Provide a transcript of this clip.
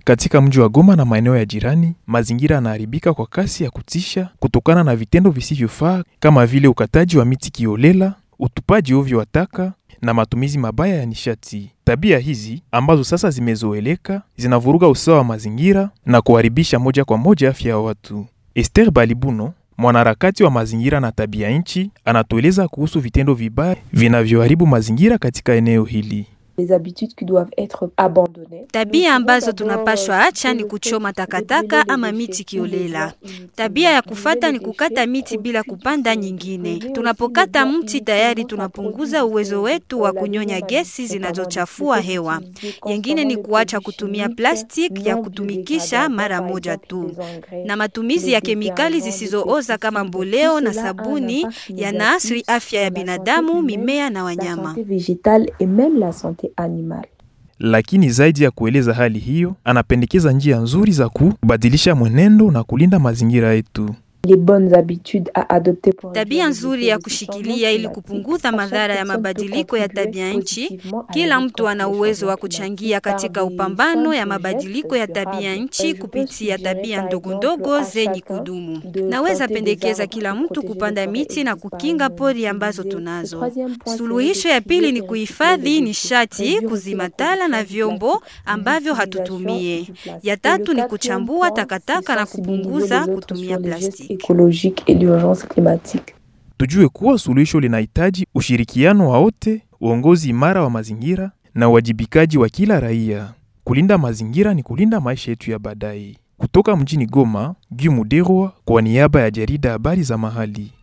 Katika mji wa Goma na maeneo ya jirani, mazingira yanaharibika kwa kasi ya kutisha kutokana na vitendo visivyofaa kama vile ukataji wa miti kiolela, utupaji ovyo wa taka na matumizi mabaya ya nishati. Tabia hizi ambazo sasa zimezoeleka zinavuruga usawa wa mazingira na kuharibisha moja kwa moja afya ya watu. Esther Balibuno, mwanaharakati wa mazingira na tabia nchi, anatueleza kuhusu vitendo vibaya vinavyoharibu mazingira katika eneo hili. Tabia ambazo tunapashwa acha ni kuchoma takataka ama miti kiolela. Tabia ya kufata ni kukata miti bila kupanda nyingine. Tunapokata mti tayari tunapunguza uwezo wetu wa kunyonya gesi zinazochafua hewa. Yengine ni kuacha kutumia plastiki ya kutumikisha mara moja tu, na matumizi ya kemikali zisizooza kama mboleo na sabuni yanaathiri afya ya binadamu, mimea na wanyama. Lakini zaidi ya kueleza hali hiyo, anapendekeza njia nzuri za kubadilisha mwenendo na kulinda mazingira yetu. Tabia nzuri ya kushikilia ili kupunguza madhara ya mabadiliko ya tabia nchi. Kila mtu ana uwezo wa kuchangia katika upambano ya mabadiliko ya tabia nchi kupitia tabia ndogo ndogo zenye kudumu. Naweza pendekeza kila mtu kupanda miti na kukinga pori ambazo tunazo. Suluhisho ya pili ni kuhifadhi nishati, kuzima tala na vyombo ambavyo hatutumie. Ya tatu ni kuchambua takataka na kupunguza kutumia plastiki. écologique et l'urgence climatique. Tujue kuwa suluhisho linahitaji ushirikiano wa wote, uongozi imara wa mazingira na uwajibikaji wa kila raia. Kulinda mazingira ni kulinda maisha yetu ya baadaye. Kutoka mjini Goma, Guy Muderwa kwa niaba ya jarida habari za mahali.